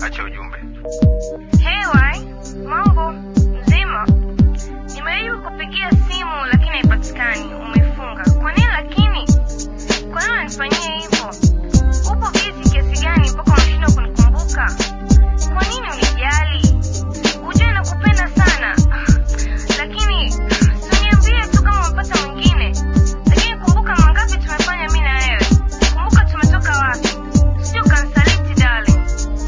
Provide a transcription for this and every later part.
acha ujumbe. Hey Wai, mambo mzima? Nimejaribu kupigia simu lakini haipatikani, umefunga. Kwa nini lakini? Kwa nini unanifanyia hivyo? Upo busy kiasi gani mpaka unashindwa kunikumbuka? Kwa nini unijali? Ujue nakupenda sana, lakini siniambie tu kama umepata mwingine. Lakini kumbuka mangapi tumefanya mimi na wewe. Kumbuka tumetoka wapi. Sio kanisaliti darling.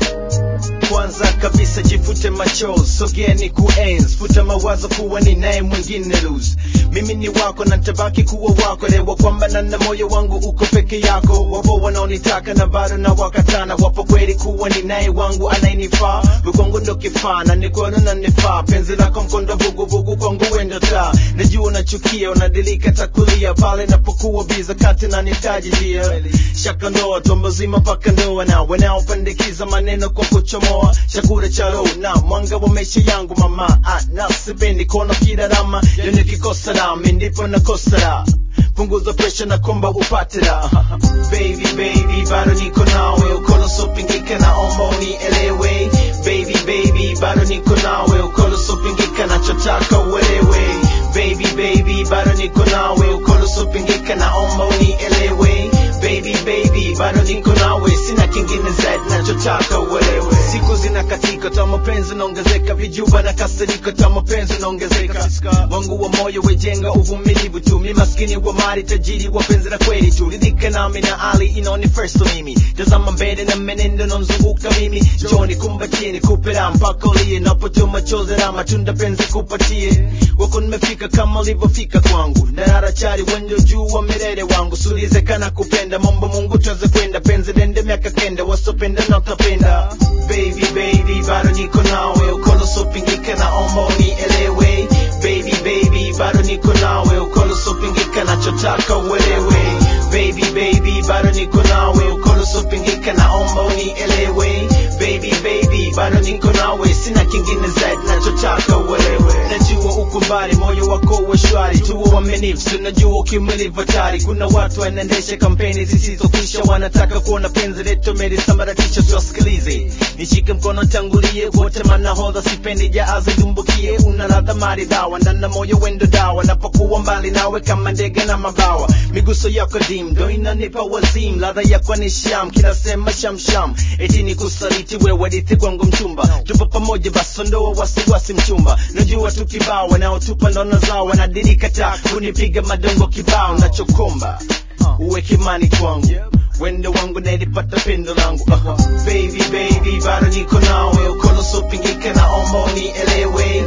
kwanza kabisa jifute machozi sogea ni kuenzi futa mawazo kuwa ni naye mwingine lose mimi ni wako na tabaki kuwa wako lewa kwamba na na moyo wangu uko peke yako wapo wanaonitaka na bado na wakatana wapo kweli kuwa ni naye wangu anayenifaa kwangu ndo kifaa na nikono na nifaa penzi lako mkondo vuguvugu kwangu wendo taa najua unachukia unadilika takulia pale napokuwa biza kati na nitaji dia shaka ndoa tombo zima mpaka ndoa na wanaopandikiza maneno kwa kuchomoa chakula cha roho na mwanga wa maisha yangu mama ah, na sipendi kuona kirarama yo nikikosa rami ndipo nakosa raha punguza presha na komba upate raha baby baby bado niko nawe ukono sopingika naomba unielewe baby baby bado niko nawe ukono sopingika nachotaka uelewe baby baby bado niko nawe ukono sopingika naomba unielewe baby baby bado niko nawe sina kingine zaidi nachotaka uelewe siku zinakatika ta mapenzi naongezeka vijuba na kasiriko ta mapenzi naongezeka wangu wa moyo wejenga uvumilivu tu mi maskini wa mali tajiri wa penzi la kweli tu ridhika nami na ali inaoni first mimi tazama mbele na menendo namzunguka mimi joni kumbatie nikupe raha mpaka ulie napotoa machozi na matunda penzi kupatie wako nimefika kama ulivyofika kwangu nararachari wenjo juu wa milele wangu sulizekana kupenda mambo mungu tuweze kwenda penzi dende miaka kenda wasopenda na utapenda baby baby bado niko nawe ukono sopingika naomba unielewe baby baby bado niko nawe ukono sopingika nachotaka uelewe baby baby bado niko nawe ukono sopingika naomba unielewe baby baby bado niko nawe sina kingine zaidi nachotaka uelewe najua uko mbali moyo wako uwe shwari tuwe wamenifu tunajua ukimilivu hatari kuna watu wanaendesha kampeni zisizokwisha wanataka kuona penzi letu melisambaratisha tuwasikilize nishike mkono tangulie wote manahodha sipendi jaazi dumbukie una ladha maridhawa ndana moyo wendo dawa napokuwa mbali nawe kama ndege na mabawa miguso yako dim ndo inanipa wazim ladha yako ni sham kila sema shamsham eti ni kusaliti wewe dithi kwangu mchumba tupo pamoja basi ondoa wasiwasi mchumba najua tu kibao wanaotupa ndono zao wanadirika ta kunipiga madongo kibao nachokomba uwe kimani kwangu wendo wangu nalipata pendo langu uh-huh. baby baby bado niko nawe ukono sopingika naomba unielewe